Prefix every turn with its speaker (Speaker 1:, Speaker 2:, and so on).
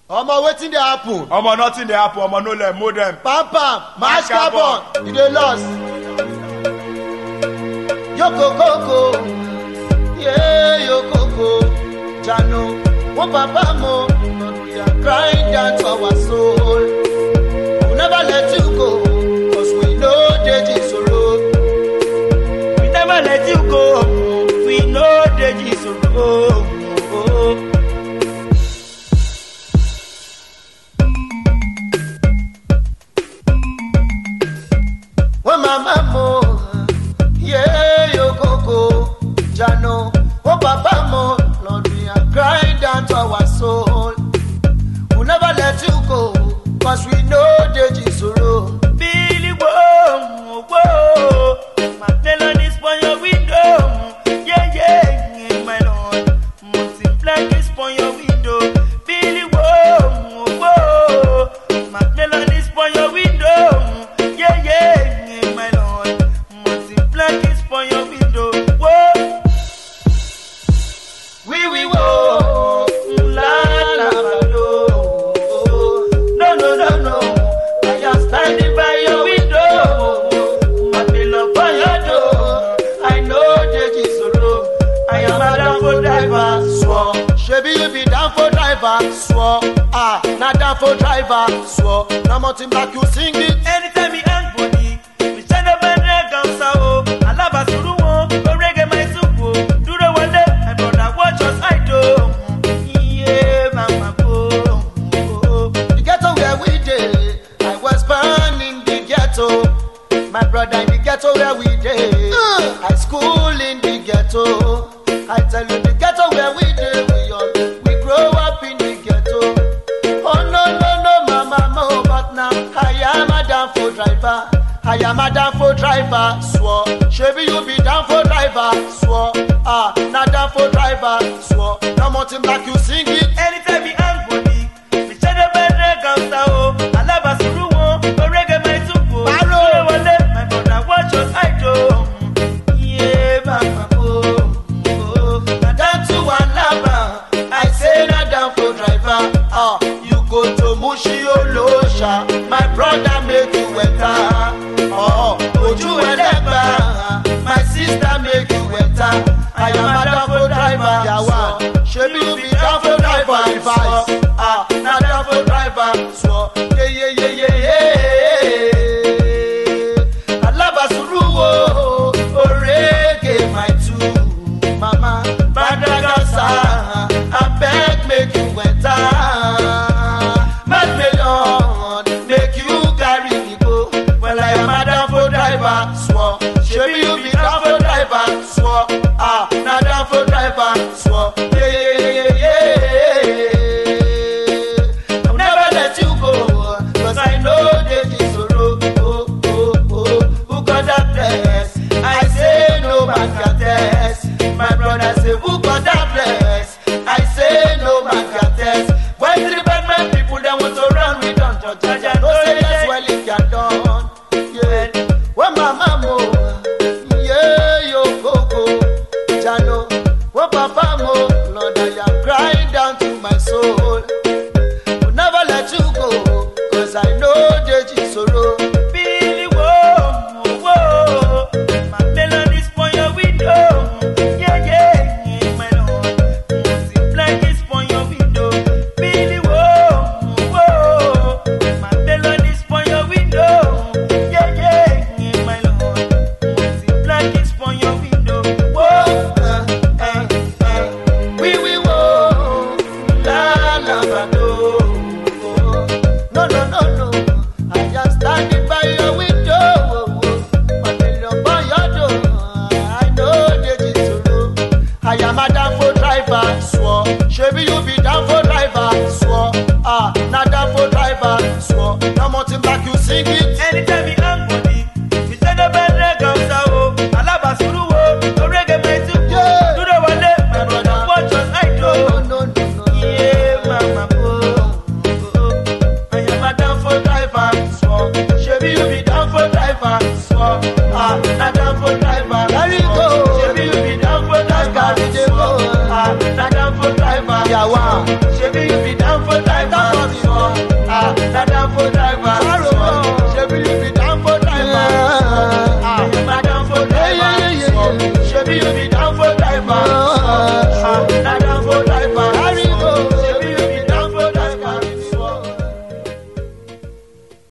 Speaker 1: omo wetin dey happen
Speaker 2: omo nothing dey happen omo no let mold dem.
Speaker 1: pam pam mash
Speaker 2: Mash carbon.
Speaker 1: carbon you dey lost. yokokoko ye yokoko jano wo papa mo we are crying down to our soul we never let you go cause we know deji soro.
Speaker 3: we never let you go we no deji soro.
Speaker 1: When mama mo, yeah, yo coco, jano, oh papa mo, Lord, we are crying down to our soul. We'll never let you go, cause we know Deji Soro.
Speaker 3: Billy whoa, whoa, my melody on your window. Yeah, yeah, my lord. Multiply this on your window. Billy whoa, whoa, my melody on your window. Yeah, yeah, my lord. Multiply this on your window. Whoa,
Speaker 1: We we wo, la la la lo.
Speaker 3: no, no, no, no. I am standing by your window. My pillow by your door.
Speaker 1: I know Deji Soro.
Speaker 3: I am a downfall driver.
Speaker 1: Swore, shebi you be down for driver. Swore, ah, not down for driver. Swore, now mountain black you sing it.
Speaker 3: Anytime he hang body, we stand up and drag on sao. Alaba suru wo, go reggae my suko. Duro wale, my brother watch us I do. Yeah, mama go.
Speaker 1: The ghetto where we dey, I was born in the ghetto. My brother in the ghetto where we dey, I school in the ghetto. I tell you the ghetto where we dey, we all we grow up in the ghetto. Oh no no no, mama mo, but now I am a down for driver. I am a down for driver, swore. Shebi you be down for driver, swore. Ah, not down for driver, swore. Now mountain black you sing it.
Speaker 3: Anytime he hang body, we stand up and drag on sao. Alaba suru wo, go reggae my suko.
Speaker 1: Baro.
Speaker 3: Duro wale, my brother watch us I do. Yeah, mama go.
Speaker 1: na down to alaba i say na down for driver ah you go to mushi olosha my brother make you enter oh oju ẹlẹgba my sister make you enter i am a down for driver yawa shebi you be down for driver advice ah na down for driver so yeyeyeyeye alabasuru wo orege my two mama badagasa abeg make you enter mad million make you carry me go well i am a down for driver swore shebi you be down for driver swore ah na down for driver swore yeyeyeyeye. I'll never let you go, cause I know that it's a road. Oh, oh, oh, who got that bless? I say no man can test. My brother say, who got that bless? I say no man can test. When three bad man people they want to run, we don't judge. I know say yes, well it can done. Yeah, when my mama, yeah, yo, coco, Jano, when papa mo, Lord, I am crying down to my soul will never let you go. Cause I know Deji Soro.
Speaker 3: Billy whoa, whoa, my melody's for your window. Yeah, yeah, my lord. Multiply this for your window. Billy whoa, whoa, my melody's for your window. Yeah, yeah, my lord. Multiply this for your window. Whoa,
Speaker 1: Uh, uh, uh. We we wo la la ba do. No no no no. I just standing by your window. But the love by your door. I know Deji Soro. I am a down for driver, swore. Shebi you be down for driver, swore. Ah, not down for driver, swore. Now mountain black you sing it.
Speaker 3: anytime he hang body, we stand up and drag on sao. Alaba suru wo, go reggae my suko.
Speaker 1: Yeah.
Speaker 3: Duro wale, my brother watch us I do.
Speaker 1: No no no no.
Speaker 3: Yeah, mama, oh, oh,
Speaker 1: I am a down for driver, swore. Shebi you be down for driver, swore. Ah, not down for driver. There we go.
Speaker 3: Shebi you be down for that
Speaker 1: Carry
Speaker 3: car,
Speaker 1: the go.
Speaker 3: Ah, not down for driver.
Speaker 1: Yawa.
Speaker 3: Shebi you be down for driver.
Speaker 1: Down for Abi you be